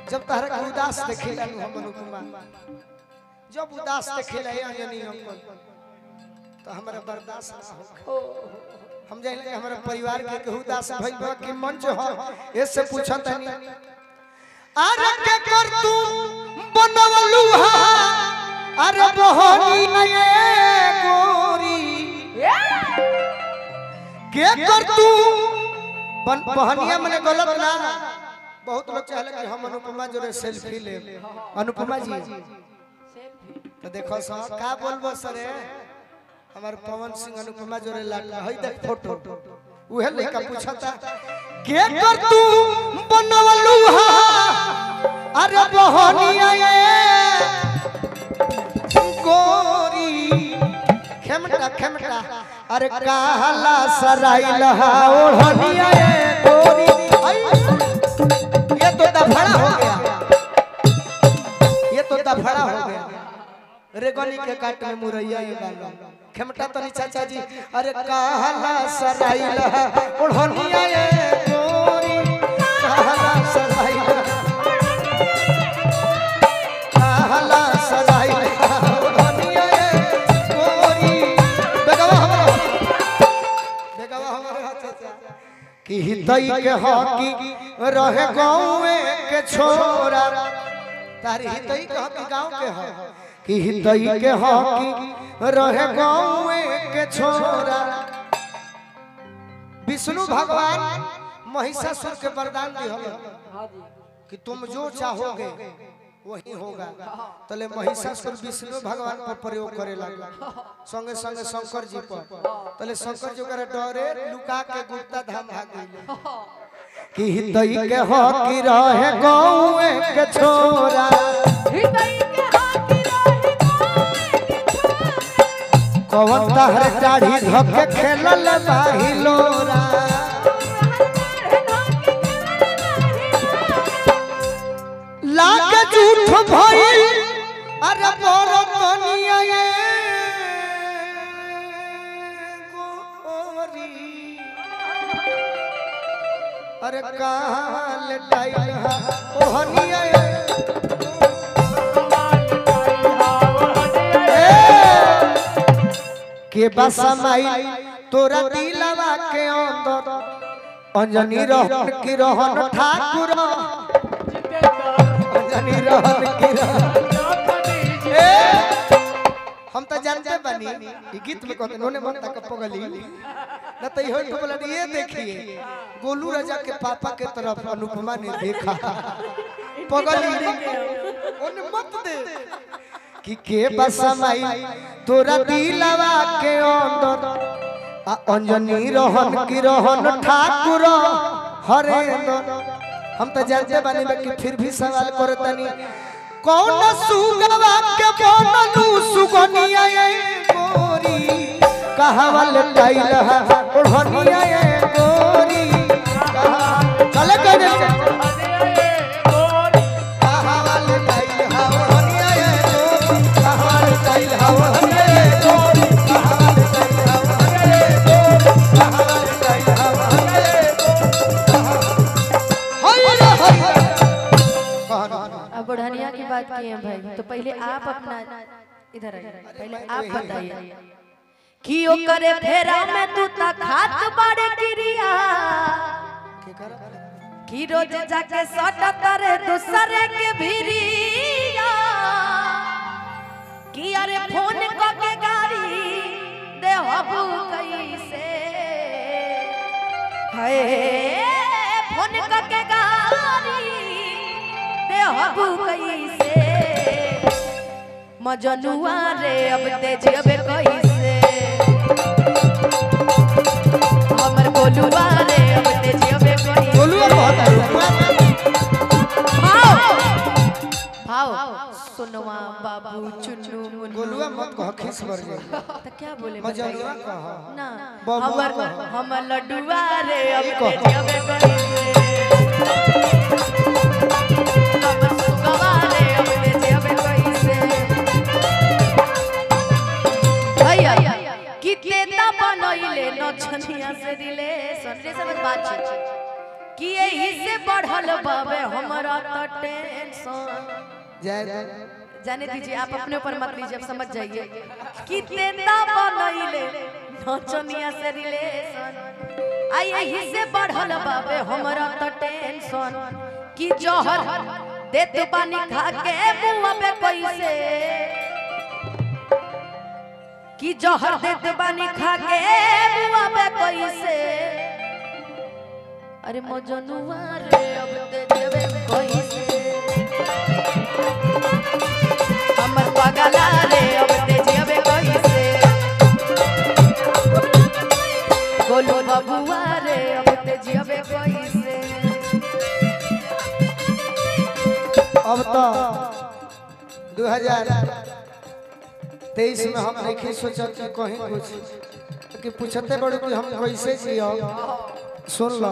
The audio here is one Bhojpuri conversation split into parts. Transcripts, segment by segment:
जब तहरा के उदास देखेला नु हम अनुपमा जब उदास देखेला ये अंजनी अंकल तो हमरा बर्दाश्त ना हो हम जान के हमारे परिवार के केहू उदास भइल बा कि मंच हो ऐसे पूछत नहीं अरे के कर तू बनवलू हा अरे बहनी ये गोरी के कर तू बन बहनिया मने गलत ना बहुत लोग चाहले कि हम अनुपमा जोरे सेल्फी ले अनुपमा जी तो देखो सा का बोलबो सरे हमार पवन सिंह अनुपमा जोरे लाडला हई देख फोटो उहे लड़का पूछता के कर तू बनवलू हा अरे बहनिया ये गोरी खेमटा खेमटा अरे काला सराइल हा ओढ़निया ये गोरी आई, ये तो दफड़ा हो गया ये तो दफड़ा हो गया रेगनी के काट में मुरैया ये गालो खेमटा तो चाचा जी अरे काला सराइल हा ओढ़निया ये गोरी काला सराइल हा काला सराइल हा ओढ़निया ये गोरी बेगवा हमरा बेगवा हमरा चाचा कि हितई के हकी रहे गाँव के छोरा तारी हितई के हकी गाँव के ह कि हितई के हकी रहे गाँव के छोरा विष्णु भगवान महिषासुर के वरदान दिहल कि तुम जो चाहोगे वही होगा तले महिषासुर विष्णु भगवान पर प्रयोग करे लगा संगे संगे शंकर जी पर तले शंकर जी ओकरा डरे लुका के गुप्ता धाम भाग गइले कि हितई के हो कि रहे गाँव के छोरा कवन तहर दाढ़ी धोके खेलल बाहिलोरा लागे झूठ भइल अरे बरतनिया ये गोरी अरे कहाँ ले टाइल हा ओहनिया ये के बसमाई तोरा दिलवा के अंदर अंजनी रहन की रहन ठाकुर अंजनी रहन की रहन ए, हम तो जानते बनी ई गीत में कहते नोने मन तक पगली न तो इहो तो बोला ये देखिए गोलू राजा के पापा के तरफ अनुपमा ने देखा पगली ओने मत दे कि के बसमाई तोरा दिलवा के अंदर आ अंजनी रहन की रहन ठाकुर हरेंद्र हम तो जानते बानी बा कि फिर भी सवाल करे तनी कौन सुगवा के बनलू सुगनिया ये गोरी कहवल कैल है ओढ़निया ये गोरी कहा- चले कहने कहवल कैल है ओढ़निया ये गोरी कहवल कैल है ओढ़निया ये गोरी कहवल कैल है ओढ़निया ये गोरी कहवल कैल है ओढ़निया ये गोरी हाय रे हाय कहना अब बुढ़निया की बात की है भाई तो पहले आप अपना इधर आइए पहले आप बताइए कि ओकरे फेरा में तू ता खात बाड़े क्रिया कि रोज जाके सटत रे दूसरे के भिरिया कि अरे फोन क के गाड़ी दे हबू कैसे हाय फोन क के गाड़ी दे हबू कैसे मजनुआ रे अब तेज अबे कैसे हमर बोलुआ रे अब तेज अबे कैसे बोलुआ बहुत है भाव भाव सुनवा बाबू चुन्नू मुन्नू गोलुआ मत कह खिस बर जाए तो क्या बोले मजनुआ बताइए? कह ना बबुआ हमर कह। हम लड्डुआ रे अब ई कह। तेज अबे कैसे हमर सुगवा रे अब तेज अबे कैसे भैया कितने ता बनैले नछनिया से रिलेशन रे सब बात छै कि यही से बढ़ल बाबे हमरा हमरा तो टेंशन जय जय जाने दीजिए आप अपने ऊपर मत लीजिए आप समझ जाइए कि तेता बनैले नचनिया से रिलेशन आई यही से बढ़ल बाबे हमरा तो टेंशन कि जहर देत पानी खा के मुंह पे कैसे कि जहर देत पानी खा के मुंह पे कैसे अरे मजनुआ रे अब ते देवे कैसे हमर पगला रे अब ते जेबे कैसे गोलू बबुआ रे अब ते जेबे कैसे अब तो 2023 में हम नहीं सोचत कि कहीं कुछ कि पूछते बड़े कि हम कैसे जियो सुन लो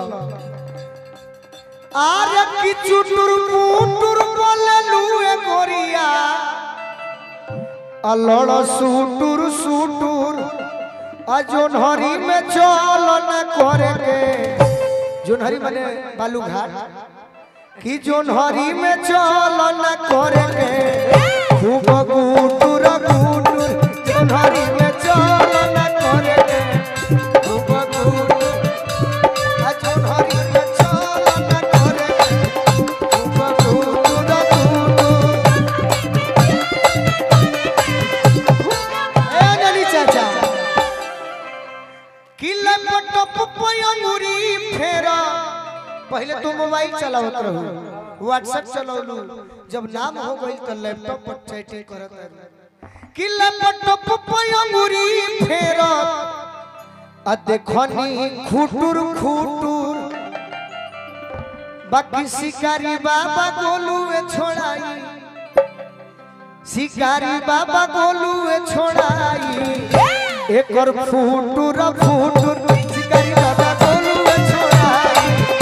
आरे की चुटुर पुटुर बोले लुए गोरिया अलड़ सुटुर सुटुर अजोनहरी में चल न करे के जोनहरी माने बालू घाट कि जोनहरी में चल न करे के खूब गुटुर गुटुर जोनहरी में चल न करे के खूब गुटुर आ जोनहरी में चल न करे के खूब गुटुर गुटुर ए ननी चाचा किले पटप पयंगुरी फेरा पहले तो मोबाइल चलावत रहू व्हाट्सएप चलौलू जब नाम हो गई तो लैपटॉप पर चैटिंग करत रहू कि लैपटॉप पर अंगूरी फेरत आ देखनी खुटुर खुटुर बाकी शिकारी बाबा गोलुए छोड़ाई शिकारी बाबा गोलुए छोड़ाई एकर फुटुर फुटुर शिकारी बाबा गोलुए छोड़ाई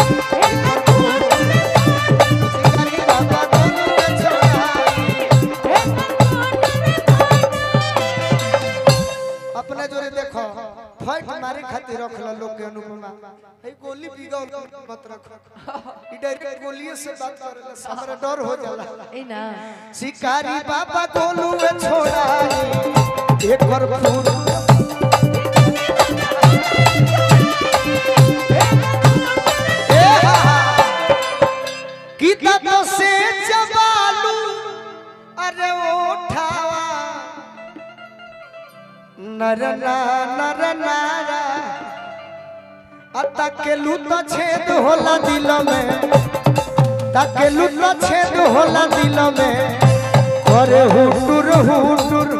शिकारी बाबा गोलुए छोड़ाई अपने जोरे देखो फाइट मारे खातिर रख लो लोग के अनुपमा ए गोली बिगाओ मत रखो ई डायरेक्ट गोलिये से बात करेला हमरा डर हो जाला ए ना शिकारी बाबा गोलू में छोड़ा एक बार फूल ए हा हा। गीता तो से जबालू अरे उठावा नर ना नर नारा अतकेलू तो छेद होला दिल में तकेलू तो छेद होला दिल में करे हुटुर हुटुर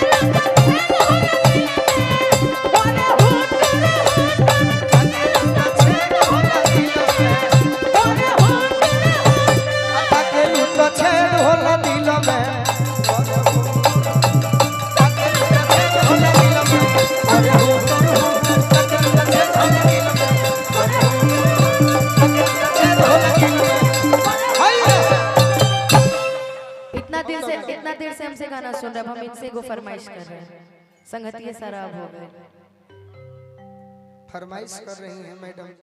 तकेलू तो छेद होला दिल में इतना देर से इतना देर से हमसे गाना सुन रहे हैं अब हम इनसे को फरमाइश कर रहे हैं संगति सारा अब हो गए फरमाइश कर रही है मैडम